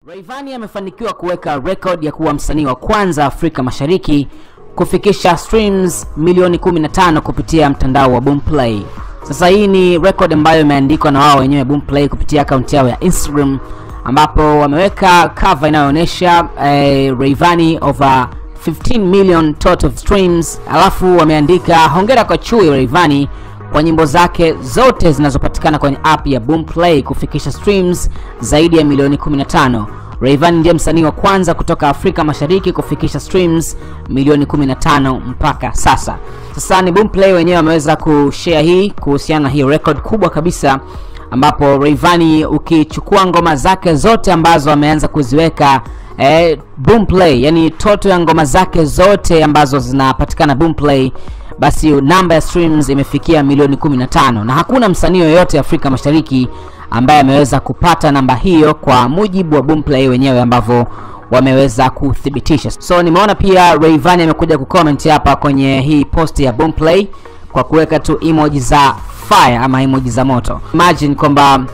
Rayvanny amefanikiwa kuweka rekodi ya kuwa msanii wa kwanza Afrika Mashariki kufikisha streams milioni 15 kupitia mtandao wa Boomplay. Sasa hii ni record ambayo imeandikwa na wao wenyewe Boomplay kupitia akaunti yao ya Instagram ambapo wameweka cover inayoonyesha eh, Rayvanny over 15 million total streams, alafu wameandika hongera kwa chui Rayvanny kwa nyimbo zake zote zinazopatikana kwenye app ya Boomplay kufikisha streams zaidi ya milioni 15. Rayvanny ndiye msanii wa kwanza kutoka Afrika Mashariki kufikisha streams milioni 15 mpaka sasa. Sasa ni Boomplay wenyewe wameweza kushare hii kuhusiana na hii record kubwa kabisa ambapo Rayvanny ukichukua ngoma zake zote ambazo ameanza kuziweka eh, Boomplay, yani toto ya ngoma zake zote ambazo zinapatikana Boomplay basi namba ya streams imefikia milioni 15 na hakuna msanii yoyote Afrika Mashariki ambaye ameweza kupata namba hiyo kwa mujibu wa Boomplay wenyewe ambavyo wameweza kuthibitisha. So nimeona pia Rayvanny amekuja kucomment hapa kwenye hii post ya Boomplay kwa kuweka tu emoji za fire ama emoji za moto. Imagine kwamba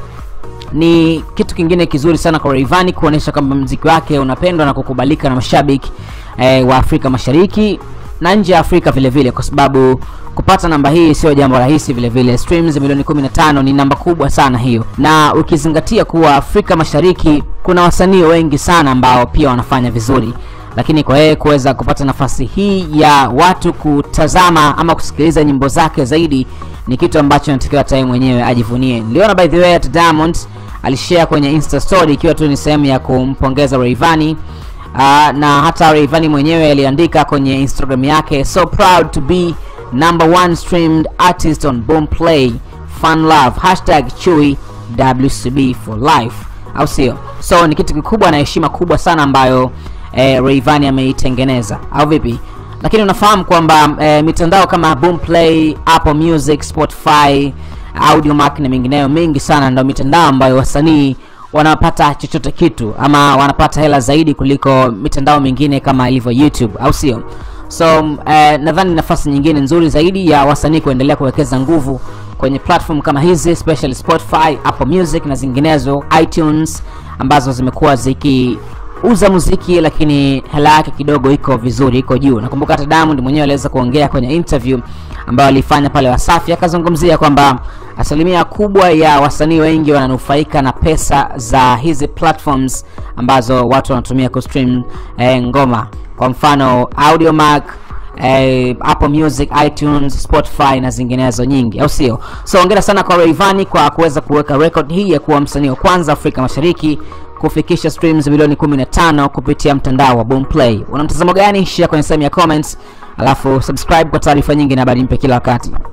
ni kitu kingine kizuri sana kwa Rayvanny kuonesha kwamba mziki wake unapendwa na kukubalika na mashabiki eh, wa Afrika Mashariki na nje ya Afrika vile vile, kwa sababu kupata namba hii sio jambo rahisi vile vile. Streams milioni 15 ni namba kubwa sana hiyo, na ukizingatia kuwa Afrika Mashariki kuna wasanii wengi sana ambao pia wanafanya vizuri, lakini kwa yeye kuweza kupata nafasi hii ya watu kutazama ama kusikiliza nyimbo zake zaidi ni kitu ambacho natakiwa hata yeye mwenyewe ajivunie. Niliona by the way at Diamond alishare kwenye Insta story ikiwa tu ni sehemu ya kumpongeza Rayvanny. Uh, na hata Rayvanny mwenyewe aliandika kwenye Instagram yake so proud to be number one streamed artist on Boomplay fun love hashtag chui WCB for life, au sio? So ni kitu kikubwa na heshima kubwa sana ambayo eh, Rayvanny ameitengeneza au vipi? Lakini unafahamu kwamba eh, mitandao kama Boomplay, Apple Music, Spotify, Audiomack na mingineyo mingi sana ndio mitandao ambayo wasanii wanapata chochote kitu ama wanapata hela zaidi kuliko mitandao mingine kama ilivyo YouTube, au sio? So eh, nadhani nafasi nyingine nzuri zaidi ya wasanii kuendelea kuwekeza nguvu kwenye platform kama hizi especially Spotify, Apple Music na zinginezo, iTunes ambazo zimekuwa zikiuza muziki lakini hela yake kidogo iko vizuri, iko juu. Nakumbuka hata Diamond mwenyewe aliweza kuongea kwenye interview ambayo alifanya pale Wasafi, akazungumzia kwamba asilimia kubwa ya wasanii wengi wananufaika na pesa za hizi platforms ambazo watu wanatumia kustream eh, ngoma kwa mfano Audiomack eh, Apple Music, iTunes, Spotify na zinginezo nyingi, au sio? So hongera sana kwa Rayvanny kwa kuweza kuweka record hii ya kuwa msanii wa kwanza Afrika Mashariki kufikisha streams milioni 15 kupitia mtandao wa Boomplay. Una mtazamo gani? Share kwenye sehemu ya comments, alafu subscribe kwa taarifa nyingi na habari mpya kila wakati.